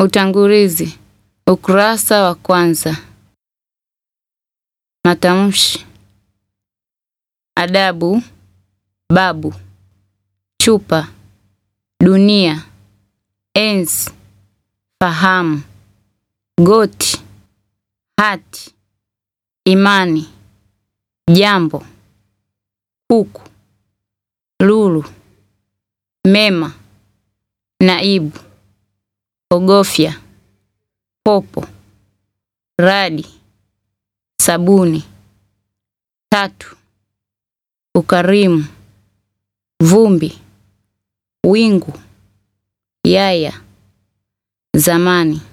Utangulizi. Ukurasa wa kwanza. Matamshi. Adabu. Babu. Chupa. Dunia. Enzi. Fahamu. Goti. Hati. Imani. Jambo. Kuku. Lulu. Mema. Naibu. Ogofya. Popo. Radi. Sabuni. Tatu. Ukarimu. Vumbi. Wingu. Yaya. Zamani.